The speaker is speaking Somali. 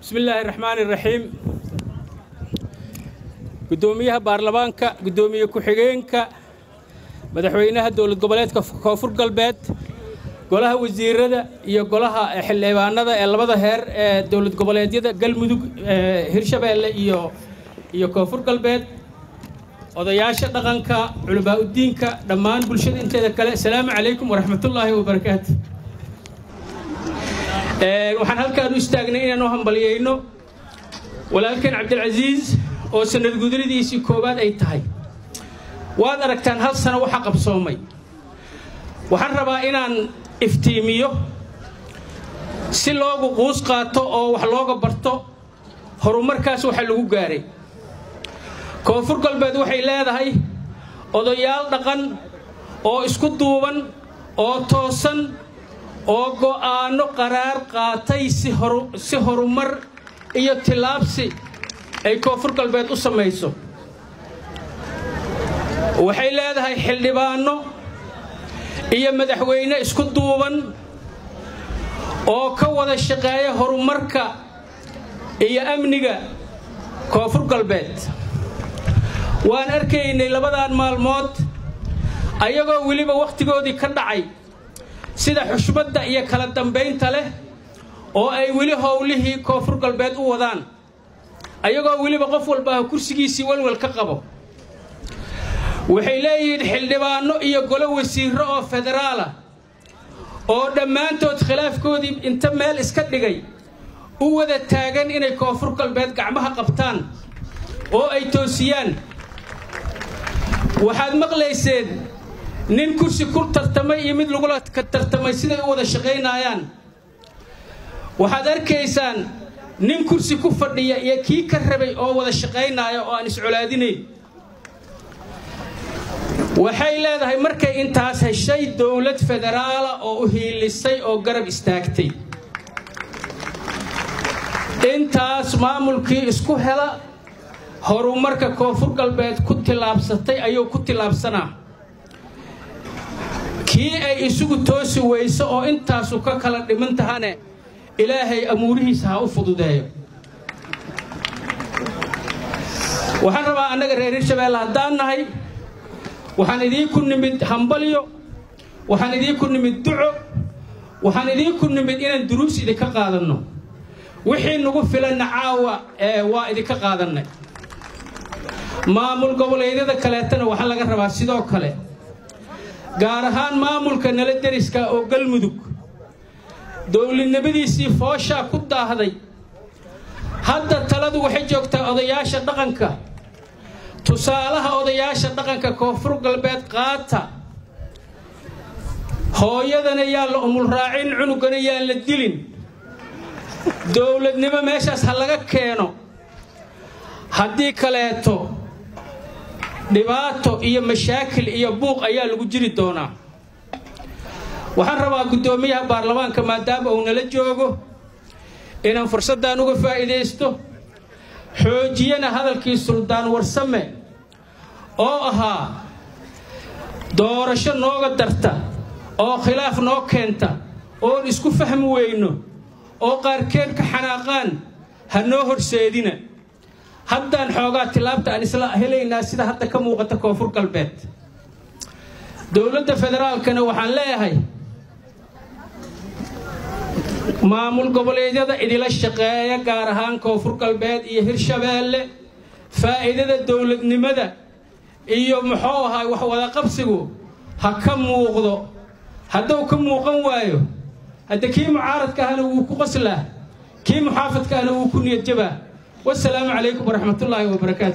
bismi illaahi raxmaani raxiim guddoomiyaha baarlamaanka guddoomiye ku-xigeenka madaxweynaha dowlad goboleedka koonfur galbeed golaha wasiirada iyo golaha xildhibaanada ee labada heer ee dowlad goboleedyada galmudug hirshabeelle iyo iyo koonfur galbeed odayaasha dhaqanka culimaa-udiinka dhammaan bulshada inteeda kale asalaamu calaykum waraxmatullaahi wabarakaatu waxaan halkaan u istaagnay inaan u hambalyayno walaalkeen cabdilcasiis oo sanad gudridiisii koowaad ay tahay waad aragtaan hal sano waxa qabsoomay waxaan rabaa inaan iftiimiyo si loogu quus qaato oo wax looga barto horumarkaas waxa lagu gaaray koonfur galbeed waxay leedahay odayaal dhaqan oo isku duuban oo toosan oo go'aanno qaraar qaatay si horumar iyo tillaabsi ay koonfur galbeed u samayso waxay leedahay xildhibaanno iyo madaxweyne isku duuban oo ka wada shaqeeya horumarka iyo amniga koonfur galbeed waan arkaynay labadan maalmood ayagoo weliba wakhtigoodii ka dhacay sida xushmadda iyo kala dambaynta leh oo ay weli howlihii koonfur galbeed u wadaan ayagoo weliba qof walbaa kursigiisii walwal ka qabo waxay leeyihiin xildhibaanno iyo golo wasiirro oo federaala oo dhammaantood khilaafkoodii inta meel iska dhigay u wada taagan inay koonfur galbeed gacmaha qabtaan oo ay toosiyaan waxaad maqlayseen nin kursi ku tartamay iyo mid lagula tartamay siday u wada shaqaynaayaan waxaad arkaysaan nin kursi ku fadhiya iyo kii ka rabay oo wada shaqaynaaya oo aan iscolaadinayn waxay leedahay markay intaas heshay dowlad federaala oo u hiilisay oo garab istaagtay intaas maamulkii isku hela horumarka koonfur galbeed ku tillaabsatay ayuu ku tillaabsanaa kii ay isugu toosi weyso oo intaasu ka kala dhiman tahane ilaahay amuurihiisa ha u fududeeyo waxaan rabaa annaga reer hirshabeelle haddaan nahay waxaan idiinku nimid hambalyo waxaan idiinku nimid duco waxaan idiinku nimid inaan duruus idinka qaadanno wixii nagu filanna caawa waa idinka qaadannay maamul goboleedyada kaleetana waxaa laga rabaa sidoo kale gaar ahaan maamulka nala deriska oo galmudug dowladnimadiisii fooshaa ku daahday hadda taladu waxay joogtaa odayaasha dhaqanka tusaalaha odayaasha dhaqanka koonfur galbeed qaata hooyadana yaan la umulraacin cunugana yaan la dilin dowladnimo meeshaas ha laga keeno haddii kaleeto dhibaato iyo mashaakil iyo buuq ayaa lagu jiri doonaa waxaan rabaa guddoomiyaha baarlamaanka maadaama uu nala joogo inaan fursaddan uga faa'iidaysto xoojiyana hadalkii suldaan warsame oo ahaa doorasho nooga darta oo khilaaf noo keenta oon isku fahmi weyno oo qaarkeed ka xanaaqaan ha noo horseedina haddaan xoogaa tilaabta aan isla helaynaa sida hadda ka muuqata koonfur galbeed dowladda federaalkana waxaan leeyahay maamul goboleedyada idila shaqeeya gaar ahaan koonfur galbeed iyo hirshabeelle faa'iidada dowladnimada iyo muxuu ahaa wax wadaqabsigu ha ka muuqdo hadduu ka muuqan waayo hadda kii mucaaradka ahna wuu ku qoslaa kii muxaafadka ahna wuu ku niyad jabaa والسلام عليكم ورحمة الله وبركاته